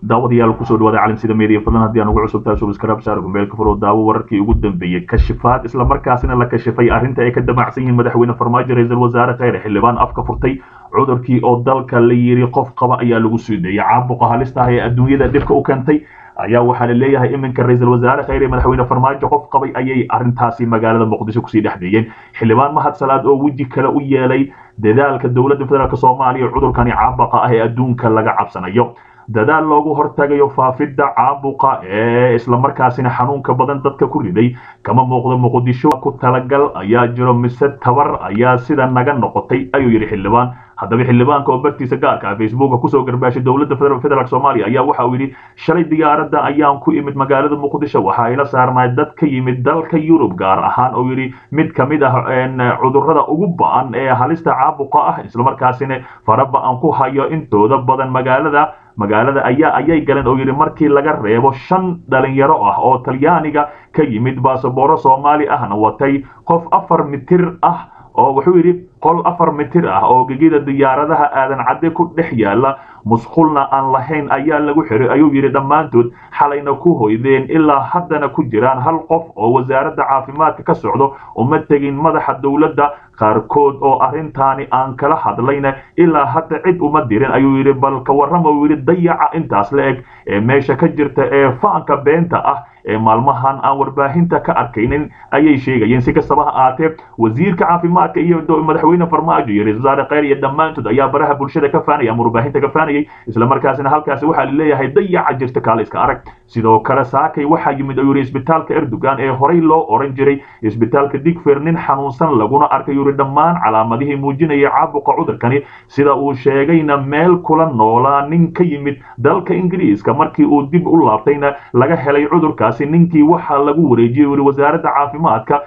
daawadayaal kusoo dhawaada caalamsida media fadlan haddii aan ugu cusub tahay subscribe saar gumbeelka furo daawo wararkii ugu dambeeyey kashifaad isla markaasina la kashifay arrinta ay ka damacsan yihiin madaxweyne farmaajo ra-iisul wasaare kheyre xildhibaan afka furtay cudurkii oo dalka la yiri qof qaba ayaa lagu soo deeyay caabuqa halista ah ee adduunyada dhibka u keentay ayaa waxaa la leeyahay iminka ra-iisul wasaare kheyre madaxweyne farmaajo qof qabay ayay arrintaasi magaalada muqdisho kusii dhex deeyeen xildhibaan mahad salaad oo weji kale u yeelay dadaalka dowladda federaalk soomaaliya cudurkani caabuqa ah ee adduunka laga cabsanayo dadaal loogu hortagayo faafidda caabuqa ee islamarkaasina xanuunka badan dadka ku riday kama muuqdo muqdisho ku talagal ayaa jiro mise tabar ayaa sida naga noqotay ayuu yidhi xildhibaan haddaba xildhibaanka oo bartiisa gaarka ah facebooka kusoo garbaashay dowladda federaalk soomaaliya ayaa waxa uu yidhi shalay diyaaradda ayaan ku imid magaalada muqdisho waxa ay la saarnaay dad ka yimid dalka yurub gaar ahaan oo yidhi mid ka mid ah cudurrada ugu ba-an ee halista caabuqa ah islamarkaasina faraba aan ku hayo intooda badan magaalada magaalada ayaa ayay galeen oo yidhi markii laga reebo shan dhalinyaro ah oo talyaaniga ka yimid baasabooro soomaali ahna watay qof afar mitir ah oo wuxuu yidhi qol afar mitir ah oo gegida diyaaradaha aadan cadde ku dhex yaala musqulna aan lahayn ayaa lagu xiray ayuu yidhi dhammaantood xalayna ku hoydeen ilaa haddana ku jiraan hal qof oo wasaaradda caafimaadka ka socdo uma tegin madaxa dowladda qaarkood oo arrintaani aan kala hadlayna ilaa hadda cid uma dirin ayuu yidhi bal ka warrama uu yidhi dayaca intaas la eg ee meesha ka jirta ee faanka beenta ah ee maalmahan aan warbaahinta ka arkaynin ayay sheegayeen si kastaba ha aatee wasiirka caafimaadka iyo madaxweyne farmaajo iyo ra-isul wasaare kheyr iyo dhammaantood ayaa baraha bulshada ka faanaya ama warbaahinta ka faanayay islamarkaasina halkaasi waxaa la leeyahay dayaca jirta kaale iska arag sidoo kale saakay waxaa yimid ayuu yidhi isbitaalka erdogan ee horey loo oran jiray isbitaalka digfer nin xanuunsan laguna arkay yuri dhammaan calaamadihii muujinaya caabuqa cudurkani sida uu sheegayna meel kula noolaa nin ka yimid dalka ingiriiska markii uu dib u laabtayna laga helay cudurkaasi ninkii waxaa lagu wareejiyey yuri wasaaradda caafimaadka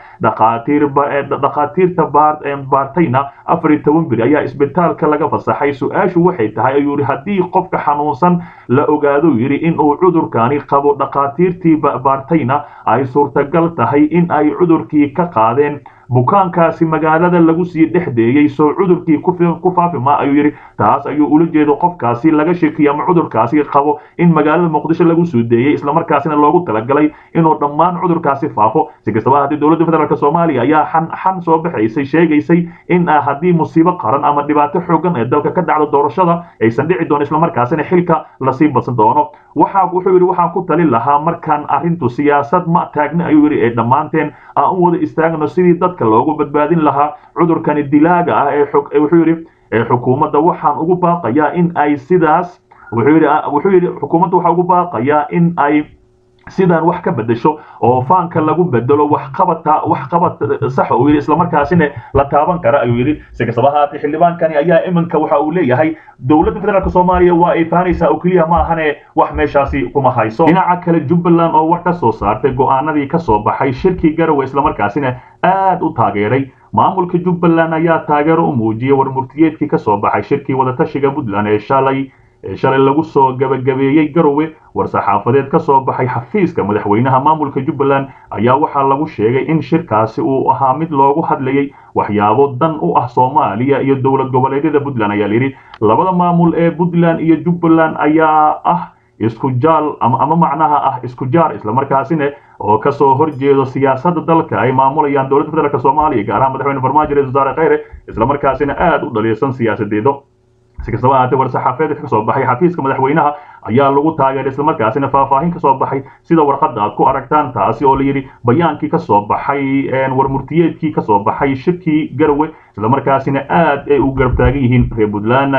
dhakhaatiirta baartayna afar iyo toban beri ayaa isbitaalka laga fasaxay su-aashu waxay tahay ayuu yidhi haddii qofka xanuunsan la ogaado yidhi in uu cudurkani qabo dhakhaatiirtii baartayna ay suurtagal tahay in ay cudurkii ka qaadeen bukaankaasi magaalada lagu sii dhex deeyey soo cudurkii ku faafi ma ayuu yidhi taas ayuu ula jeedo qofkaasi laga sheekiye ama cudurkaasi qabo in magaalada muqdisho lagu soo deeyey islamarkaasina loogu talagalay inuu dhammaan cudurkaasi faafo si kastaba haddii dowladda federaalk soomaaliya ayaa xan xan soo baxaysay sheegaysay in haddii musiibo qaran ama dhibaato xoogan ee dalka ka dhacdo doorashada aysan dhici doono islamarkaasina xilka lasii badsan doono waxa wuxuu yidhi waxaan ku talin lahaa markaan arrintu siyaasad ma taagna ayuu yidhi ee dhammaanteen aan u wada istaagno sidii dadka loogu badbaadin lahaa cudurkani dilaaga ah ee wuxuu yidhi xukuumadda waxaan ugu baaqayaa in ay sidaas wuxuu yidhi wuxuu yidhi xukuumadda waxaa ugu baaqayaa in ay sidaan wax ka bedesho oo faanka lagu bedelo waxqabata waxqabad sax uu yidhi islamarkaasina la taaban kara ayuu yidhi si kastaba haatee xildhibaankani ayaa iminka waxa uu leeyahay dowladda federaalk soomaaliya waa ay faanaysaa oo keliya ma ahane wax meeshaasi kuma hayso dhinaca kale jubbaland oo war ka soo saartay go-aanadii ka soo baxay shirkii garowe islamarkaasina aad u taageeray maamulka jubbaland ayaa taageero u muujiyey warmurtiyeedkii ka soo baxay shirkii wadatashiga puntland ee shalay shalay lagu soo gabagabeeyey garowe war-saxaafadeed ka soo baxay xafiiska madaxweynaha maamulka jubbaland ayaa waxaa lagu sheegay in shirkaasi uu ahaa mid loogu hadlayay waxyaabo dan u ah soomaaliya iyo dowlad goboleedyada puntland ayaa layidhi labada maamul ee puntland iyo jubbaland ayaa ah isku jaal ama macnaha ah isku jaar islamarkaasina oo kasoo horjeedo siyaasadda dalka ay maamulayaan dowladda federaalk soomaaliya gaar ahaan madaxweyne farmaajo ra-isul wasaare kheyre islamarkaasina aada u dhaliilsan siyaasadeedo si kastaba ahaatee war-saxaafadeed ka soo baxay xafiiska madaxweynaha ayaa lagu taageeray islamarkaasina faahfaahin ka soo baxay sida warqadda aad ku aragtaan taasi oo layidhi bayaankii ka soo baxay warmurtiyeedkii ka soo baxay shirkii garowe islamarkaasina aad ay u garab taagan yihiin reer puntland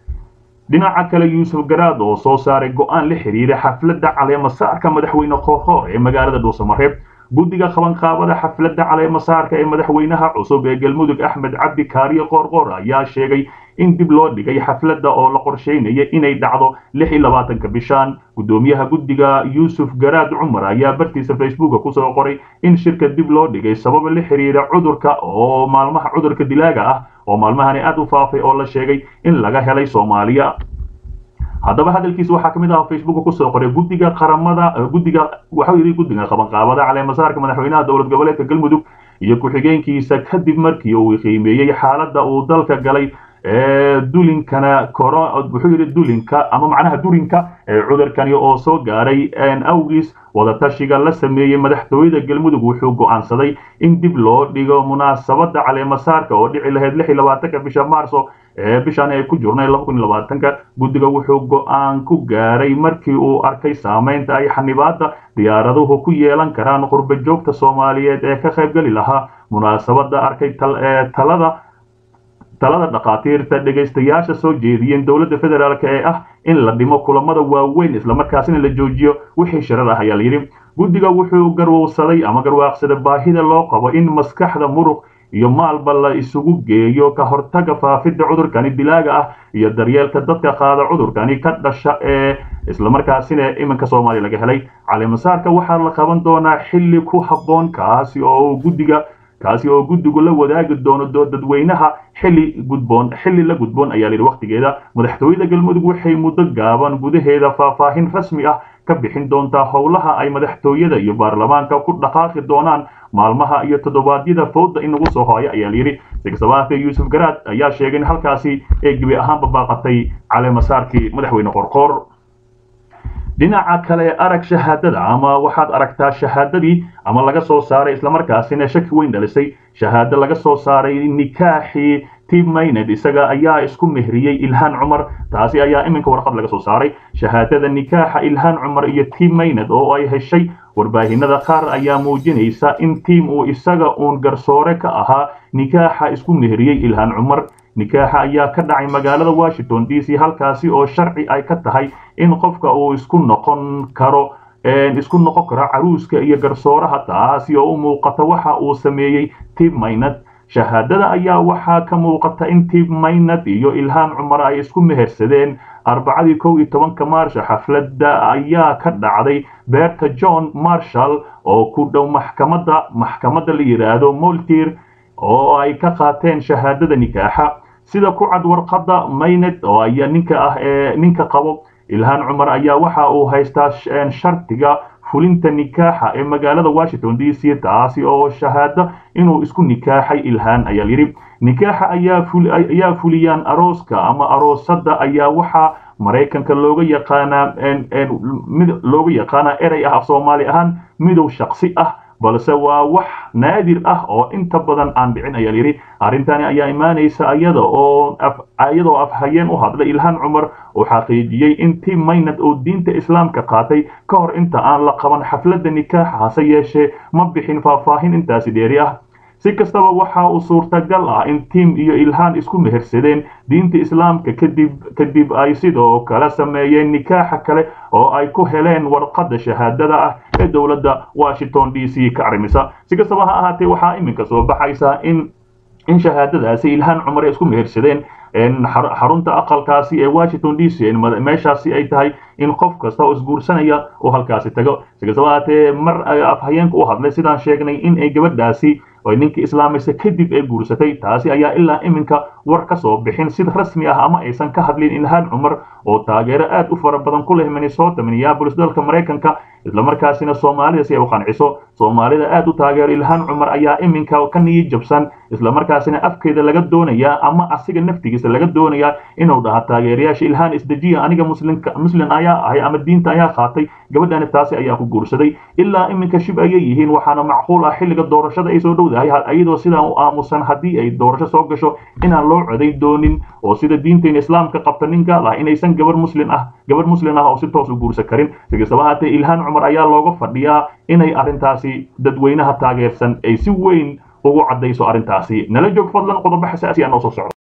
dhinaca kale yuusuf garaad oo soo saaray go-aan la xiriira xafladda caleemasaarka madaxweyne koorkoor ee magaalada dhuusamareeb guddiga qabanqaabada xafladda caleemasaarka ee madaxweynaha cusub ee galmudug axmed cabdi kaariye qoorqoor ayaa sheegay in dib loo dhigay xafladda oo la qorsheynaya inay dhacdo lix iyo labaatanka bishaan guddoomiyaha guddiga yuusuf garaad cumar ayaa bartiisa facebooka kusoo qoray in shirka dib loo dhigay sababa la xiriira cudurka oo maalmaha cudurka dilaaga ah oo maalmahani aad u faafay oo la sheegay in laga helay soomaaliya haddaba hadalkiisa waxaa ka mid ah facebooka kusoo qoray guddiga qaramada guddiga waxau yidhi guddiga qabanqaabada caleemasaarka madaxweynaha dowlad goboleedka galmudug iyo ku-xigeenkiisa kadib markii uu qiimeeyey xaaladda uu dalka galay dulinkana wuxuu yidhi dulinka ama macnaha durinka cudurkani oo soo gaaray awgiis wadatashiga la sameeyey madaxtooyada galmudug wuxuu go'aansaday in dib loo dhigo munaasabada caleemasaarka oo dhici lahayd lix iyo labaatanka bisha maarso ee bishan ay ku jirnay laba kun iyo labaatanka guddiga wuxuu go'aan ku gaaray markii uu arkay saameynta ay xanibaada diyaaraduhu ku yeelan karaan qurba joogta soomaaliyeed ee ka qaybgeli lahaa munaasabada arkay talada talada dhakhaatiirta dhegaystayaasha soo jeediyeen dowladda federaalk ee ah in la dhimo kulamada waaweyn islamarkaasina la joojiyo wixii shirar ah ayaa layidhi guddiga wuxuu garwowsaday ama garwaaqsaday baahida loo qabo in maskaxda muruq iyo maalba la isugu geeyo ka hortaga faafidda cudurkani dilaaga ah iyo daryeelka dadka qaada cudurkani ka dhasha ee islamarkaasina iminka soomaaliya laga helay caleemasaarka waxaa la qaban doonaa xilli ku habboon kaasi oo guddiga kaasi oo guddigu la wadaagi doono dadweynaha xilli gudboon xilli la gudboon ayaa layidhi wakhtigeeda madaxtooyada galmudug waxay muddo gaaban gudaheeda faahfaahin rasmi ah ka bixin doontaa howlaha ay madaxtooyada iyo baarlamaanka ku dhaqaaqi doonaan maalmaha iyo toddobaadyada fowda inagu soo hooya ayaa layidhi sigsabaafe yuusuf garaad ayaa sheegay in halkaasi ee gebi ahaanba baaqatay caleemasaarkii madaxweyne qorqoor dhinaca kale arag shahaadada ama waxaad aragtaa shahaadadii ama laga soo saaray islamarkaasina shaki weyn dhalisay shahaado laga soo saaray nikaaxii tim mayned isaga ayaa isku mehriyey ilhaan cumar taasi ayaa iminka warqad laga soo saaray shahaadada nikaaxa ilhaan cumar iyo tim mayned oo ay heshay warbaahinada qaar ayaa muujinaysa in tiim uu isaga uun garsoore ka ahaa nikaaxa isku mehriyey ilhaan cumar nikaaxa ayaa ka dhacay magaalada washington d c halkaasi oo sharci ay ka tahay in qofka uu isku noqon karo isku noqon karo caruuska iyo garsooraha taasi oo u muuqata waxa uu sameeyey tim maynad shahaadada ayaa waxaa ka muuqata in tim maynad iyo ilhaan cumar ay isku mehersadeen arbacadii kow iyo tobanka maarsha xafladda ayaa ka dhacday beerta john marshall oo ku dhow maxkamadda maxkamadda la yidhaahdo moltir oo ay ka qaateen shahaadada nikaaxa sida ku cad warqadda mayned oo ayaa ninka ah ee ninka qabo ilhaan cumar ayaa waxa uu haystaa shartiga fulinta nikaaxa ee magaalada washington d c taasi oo shahaado inuu isku nikaaxay ilhaan ayaa yidhi nikaaxa ayaa fuliyaan arooska ama aroosada ayaa waxaa maraykanka looga yaqaanaa looga yaqaanaa erey ah af soomaali ahaan midow shaksi ah balse waa wax naadir ah oo inta badan aan dhicin ayaa yidhi arrintani ayaa imaanaysa iyada oo iyadoo afhayeen u hadlay ilhaan cumar oo xaqiijiyey in tim maynad oo diinta islaamka qaatay ka hor inta aan la qaban xafladda nikaaxa hase yeeshee ma bixin faahfaahin intaasi dheeri ah si kastaba waxa uu suurtagal ah in tim iyo ilhaan isku mehersadeen diinta islaamka kadib kadib ay sidoo kale sameeyeen nikaaxa kale oo ay ku heleen warqadda shahaadada ah ee dowladda washington d c ka arrimisa si kastaba ha ahaatee waxaa iminka soo baxaysa in in shahaadadaasi ilhaan cumar ay isku mehersadeen xarunta aqalkaasi ee washington d c meeshaasi ay tahay in qof kasta oo isguursanaya uu halkaasi tago si kastaba ahaatee mar afhayeenka u hadlay sidaan sheegnay in ay gabadhaasi oo ninkii islaamaysa kadib ay guursatay taasi ayaa ilaa iminka war ka soo bixin sid rasmi ah ama aysan ka hadlin ilhaan cumar oo taageero aad u fara badan ku leh minnesota minneapolis dalka maraykanka islamarkaasina soomaalida si ay u qanciso soomaalida aad u taageero ilhaan cumar ayaa iminka ka niyi jabsan islamarkaasina afkeeda laga doonayaa ama asiga naftigiisa laga doonayaa inuu dhaha taageerayaasha ilhaan isdejiya aniga muslimka muslim ayaa ahay ama diinta ayaa qaatay gabadhani taasi ayaa ku guursaday ilaa iminka shib ayay yihiin waxaana macquul ah xilliga doorashada ay soo dhowdahay iyadoo sidaan u aamusan haddii ay doorasho soo gasho inaan loo codayn doonin oo sida diinteena islaamka qabta nin gaal ah inaysan gabar muslim ah gabar muslim ah oo si toos u guursan karin si kastaba haatee ilhaan cumar ayaa looga fadhiyaa inay arrintaasi dadweynaha taageersan ay si weyn ugu caddayso arrintaasi nala joog fadlan qodobo xasaasi ah noo soo socdo